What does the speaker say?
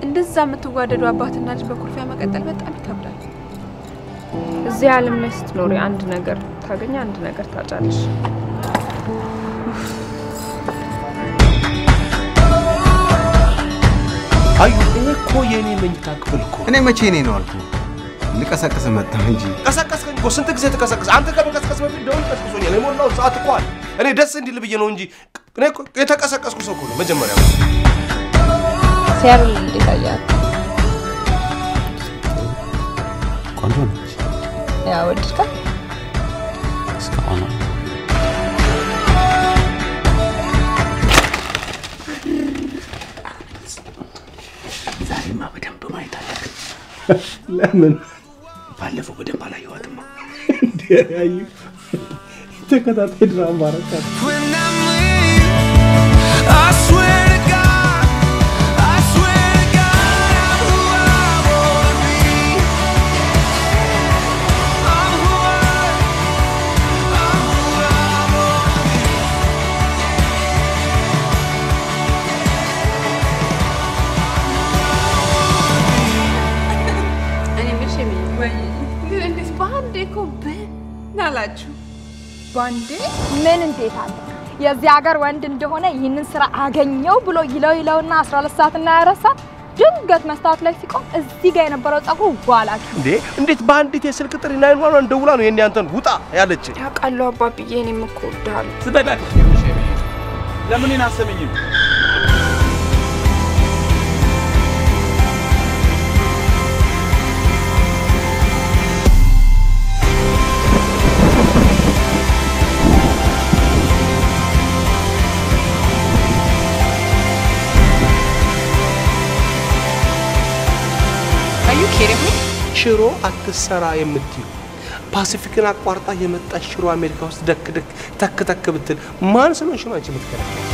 እንደዛ የምትዋደዱ አባትና ልጅ በኩርፊያ መቀጠል በጣም ይከብዳል። እዚህ ዓለም ላይ ስትኖሪ አንድ ነገር ታገኝ፣ አንድ ነገር ታጫለሽ። አዩ ይሄ እኮ የእኔ መኝታ ክፍል እኮ እኔ መቼ እኔ ነው አልኩ ልቀሰቅስ መጣሁ እንጂ ቀሰቀስከኝ እኮ ስንት ጊዜ ተቀሰቀስ አንተ ከመቀስቀስ በፊት ደውል ቀስቅሶኛል የሞላው ሰዓት እኮ አለ እኔ ደስ እንዲል ብዬ ነው እንጂ እኔ እኮ የተቀሰቀስኩ ሰው እኮ ነው መጀመሪያ ሲያብል እንዴት አያት? ቆንጆ ነች ያ ወድድካት? እስካሁን ዛሬማ በደንብ ማየት አለብን። ለምን ባለፈው በደንብ አላየኋትማ። ያዩ ተከታታይ ድራማ ረካት እኔ ምሽ ግን እንዴት በአንዴ እኮ ብን አላችሁ? ባንዴ ምን እንዴት አለ የዚህ ሀገር ወንድ እንደሆነ ይህንን ስራ አገኘው ብሎ ይለው ይለውና 12 ሰዓት እና 24 ሰዓት ድንገት መስታወት ላይ ሲቆም እዚህ ጋር የነበረው ጸጉሩ ዋላችሁ። እንዴ እንዴት በአንዲት የስልክ ጥሪ ናይን ዋን ደውላ ነው የኔ አንተን ውጣ ያለች ያውቃለሁ አባብዬ፣ እኔም እኮ እወድሃለሁ። ዝበዳል ለምን እኔን አሰመኝም? አዩ ኬሪም ሽሮ አትሰራ የምትዩ ፓሲፊክን አቋርጣ የመጣች ሽሮ አሜሪካ ውስጥ ደክ ደክ ተክ ተክ ብትል ማን ስለሆንሽ ነው አንቺ የምትከለከል?